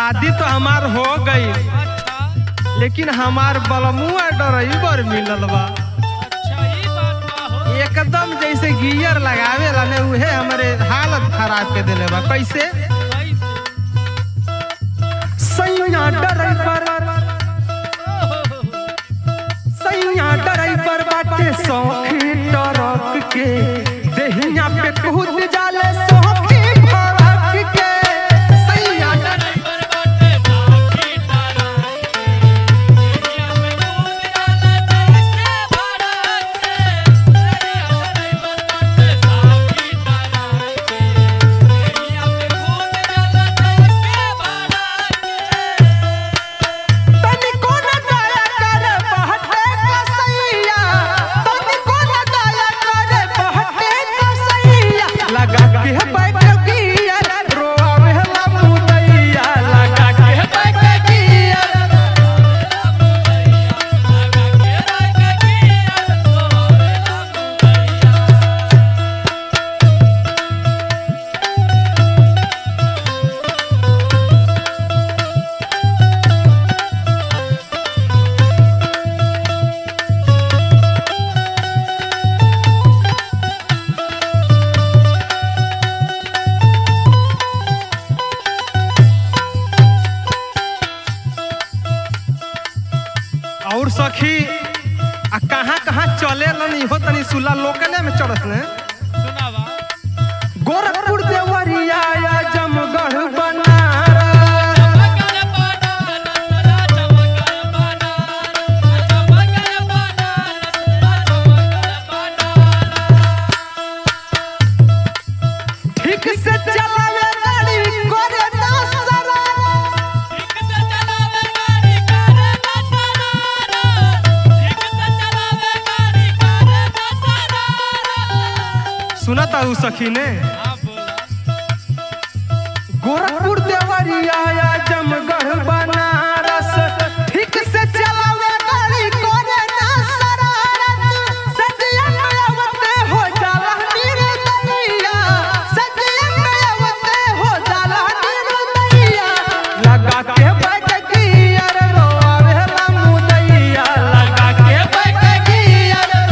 शादी तो हमार हो गई अच्छा लेकिन हमार बलमुआ ड्राइवर मिलल बा अच्छा ई बात बा हो एकदम जैसे गियर लगावे ला ने उहे हमरे हालत खराब के देले बा कैसे कैसे सैया ड्राइवर सैया ड्राइवर बाटे सौखी ट्रक के देहिया पे कूद जाले सौखी ट्रक के सैया ड्राइवर बाटे साखी तारा दुनिया में कूद जाला जैसे भारत से ड्राइवर बाटे साखी तारा दुनिया में कूद जाला जैसे भारत से तनिको न दया करे बहटे कसैया तनिको न दया करे बहटे कसैया लगा के बैठकिया रोआवे ला मुदैया लगा के बैठकिया और सखी आ कहाँ कहाँ चले लनी हो तनी सुला लोकले में चढ़स ने गोरखपुर देवरिया या जमगढ़ बनारस ठीक से चलावे गाड़ी करे ना सरा सुना था उ सखी ने गोरखपुर देवरिया या जमगढ़ बनारस ठीक से चलावे गाड़ी करे ना शरारत सजिया में आवते हो जाला निर्दयिया सजिया में आवते हो जाला निर्दयिया लगा के बैठकिया रे रोआवे ला मुदैया लगा के बैठकिया रे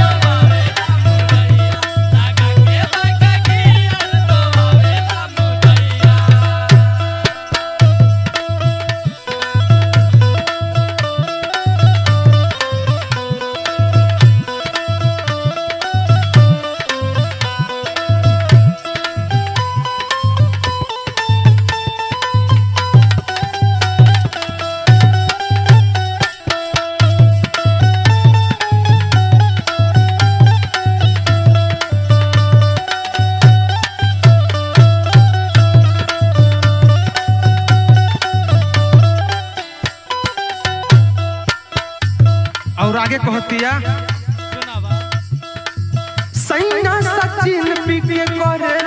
और आगे कहतिया सैया सचिन पी के करे